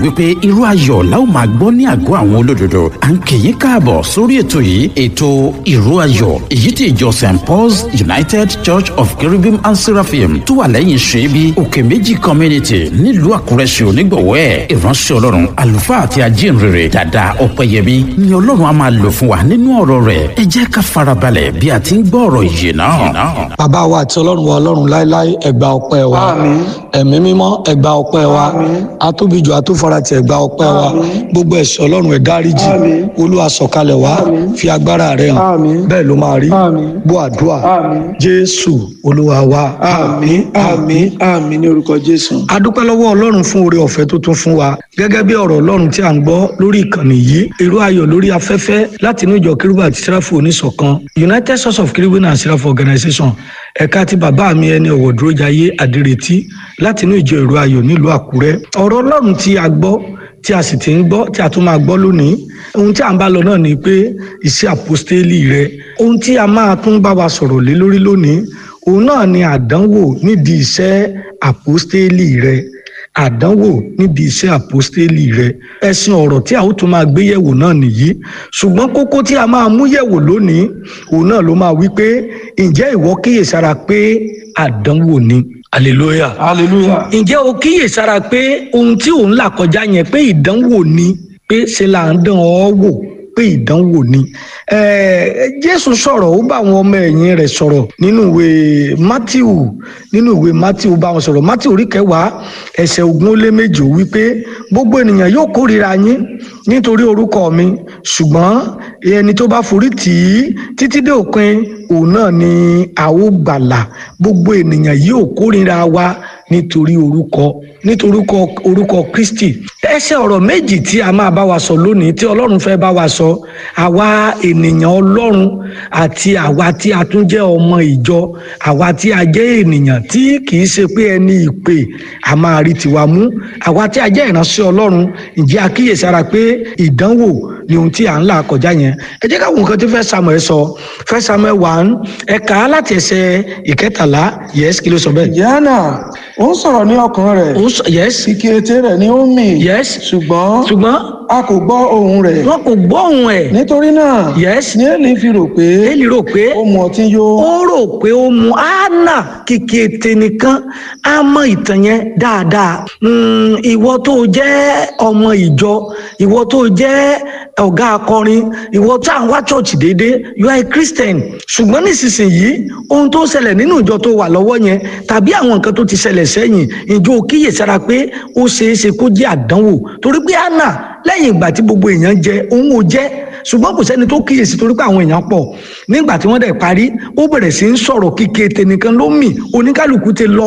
wípé irú ayọ̀ la ó máa gbọ́ ní àgọ́ àwọn olódodo à ń kì í káàbọ̀ sórí ètò yìí ètò irú ayọ̀ èyí tí ìjọ st paul's united church of cherubim and seraphim tó wà lẹ́yìn ṣẹ́bi òkè méjì community nílùú àkúrẹ́ ṣe onígbọ̀wọ́ ẹ̀ ìránṣẹ́ ọlọ́run àlùfáà àti ajínrere dàda ọ̀pẹ̀yẹmí ni ọlọ́run á máa lò fún wa nínú ọ̀rọ̀ rẹ̀ ẹ jẹ́ ká farabalẹ̀ bí a ti ń gbọ́ ọ̀rọ̀ yìí náà. bàbá wa àti ọlọ́run wa ọlọ́run láéláé ẹgbà ọpẹ́ wa ẹ̀mí mímọ́ ẹgbà ọpẹ́ wa atóbijù atófaratì ẹgbà ọpẹ́ wa gbogbo ẹ̀ṣẹ̀ ọlọ́run ẹ̀ dáríjì olúwa sọ̀kalẹ̀ wá fi agbára rẹ̀ hàn bẹ́ẹ̀ ló máa rí bó àdúrà jésù olúwa wa àmín àmín àmín ní orúkọ jésù. a dúpẹ́ lọ́wọ́ ọlọ́run fún oore ọ̀fẹ́ tó tún fún wa gẹ́gẹ́ bí ọ̀rọ̀ ọlọ́run tí a ń gbọ́ lórí ìkànnì yìí irú ayọ̀ lórí afẹ́fẹ́ láti inú ìjọ kérúbù àti sẹ́ráfù oníṣọ̀kan united source of kérúbù and sẹ́ráfù organization ẹ̀ka tí bàbá mi ẹni ọ̀wọ̀ dúró jayé àdìrètí láti inú ìjọ ìró ayọ̀ nílùú àkúrẹ́ ọ̀rọ̀ ọlọ́run tí a gbọ́ tí a sì ti ń gbọ́ tí a tún máa gbọ́ lónìí ohun tí a ń bá lọ náà ni pé iṣẹ́ àpọ́stélì rẹ ohun tí a máa tún bá wa sọ̀rọ̀ lé lórí lónìí òun náà ni àdánwò nídìí iṣẹ́ àpọ́stélì rẹ àdánwò níbi iṣẹ́ àpọ́stélì rẹ ẹ̀sìn ọ̀rọ̀ tí a ó tún máa gbé yẹ̀wò náà nìyí ṣùgbọ́n kókó tí a máa mú yẹ̀wò lónìí òun náà ló máa wí pé ǹjẹ́ ìwọ kíyèsára pé àdánwò ni hallelujah hallelujah. ǹjẹ́ o kíyèsára pé ohun tí òun là kọjá yẹn pé ìdánwò ni pé ṣe là ń dán ọ wò pé ìdánwò ni jésù sọ̀rọ̀ ó bá àwọn ọmọ ẹ̀yìn rẹ̀ sọ̀rọ̀ nínú ìwé matthew nínú ìwé matthew bá wọn sọ̀rọ̀ matthew orí kẹwàá ẹsẹ̀ ogún ó lé méjì ó wí pé gbogbo ènìyàn yóò kórìíra yín nítorí orúkọ mi ṣùgbọ́n ẹni tó bá forí tì í títí dé òpin òun náà ni a ó gbàlà gbogbo ènìyàn yóò kórìíra wa nítorí orúkọ nítorí orúkọ kristi ẹsẹ ọ̀rọ̀ méjì tí a máa bá wa sọ lónìí tí ọlọ́run fẹ́ bá wa sọ àwa ènìyàn ọlọ́run àti àwa tí a tún jẹ́ ọmọ ìjọ àwa tí a jẹ́ ènìyàn tí kìí ṣe pé ẹni ìpè a máa rí tiwa mú àwa tí a jẹ́ ìránṣẹ́ ọlọ́run ǹjẹ́ a kíyèsára pé ìdánwò ni ohun tí à ń là kọjá yẹn ẹ jẹ́ káwọn nǹkan tí fẹ́ samuel sọ fẹ́ samuel one ẹ̀ka láti ẹsẹ̀ ìkẹtàlá yes kí ló sọ bẹ́ẹ̀. yánà ó ń sọ̀rọ̀ ní ọkàn rẹ̀ ó sọ yes kìkì ètè rẹ̀ ni ó ń mì yes ṣùgbọ́n ṣùgbọ́n a kò gbọ́ ohùn rẹ̀ wọn kò gbọ́ ohùn ẹ̀ nítorí náà yes ní èlì fi rò pé èlì rò pé ó mu ọtí yó ó rò pé ó mu anna kìkì ètè nìkan á mọ ìtàn yẹn dáadáa Mm, ìwọ tó jẹ́ ọmọ ìjọ ìwọ tó jẹ́ ọ̀gá akọrin ìwọ tó à ń wá church déédéé you are a christian ṣùgbọ́n nísinsìnyí ohun tó ṣẹlẹ̀ nínú ìjọ tó wà lọ́wọ́ yẹn tàbí àwọn nǹkan tó ti ṣẹlẹ̀ sẹ́yìn ìjọ kíyèsára pé ó ṣeé ṣe kó jẹ́ àdánwò torí pé anna lẹ́yìn ìgbà tí gbogbo èèyàn jẹ òun ò jẹ́ ṣùgbọ́n kò sẹ́ni tó kíyèsí torí pé àwọn èèyàn pọ̀ nígbà tí wọ́n dẹ̀ parí ó bẹ̀rẹ̀ sí ń sọ̀rọ̀ kíkẹ́ tẹnìkan ló mì oníkálukú ti lọ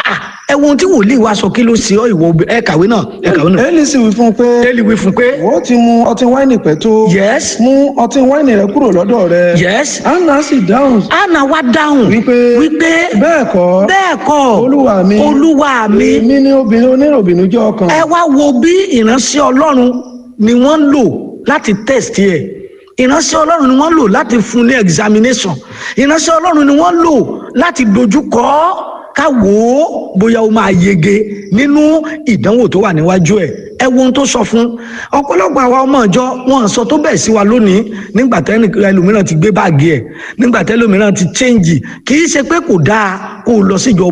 ẹ wo ohun tí wòlíì wa sọ kí ló ṣe ọ ìwọ ẹ kàwé náà ẹ kàwé náà èlì sì wí fún un pé Élì wí fún pé ìwọ ti mu ọtí wáìnì pẹ́ tó yes mú ọtí wáìnì rẹ̀ kúrò lọ́dọ̀ rẹ̀ yes anna sì dáhùn anna wá dáhùn wípé wípé bẹ́ẹ̀ kọ́ bẹ́ẹ̀ kọ́ olúwa mi olúwa mi èmi ní obìnrin oníròbìnú jẹ́ ọkàn ẹ wá wo bí ìránṣẹ́ ọlọ́run ni wọ́n ń lò láti test ẹ̀ ìránṣẹ́ ọlọ́run ni wọ́n lò láti fún ní examination ìránṣẹ́ ọlọ́run ni wọ́n lò láti dojú kọ ọ́ ká wò ó bóyá ó máa yege nínú ìdánwò tó wà níwájú ẹ̀ ẹ wo ohun tó sọ fún ọ̀pọ̀lọpọ̀ àwa ọmọ ìjọ wọn sọ tó bẹ́ẹ̀ sí wa lónìí nígbà tẹ́ ẹlòmíràn ti gbé báàgì ẹ̀ nígbà tẹ́ ẹlòmíràn ti change kì í ṣe pé kò dáa kó o lọ síjọ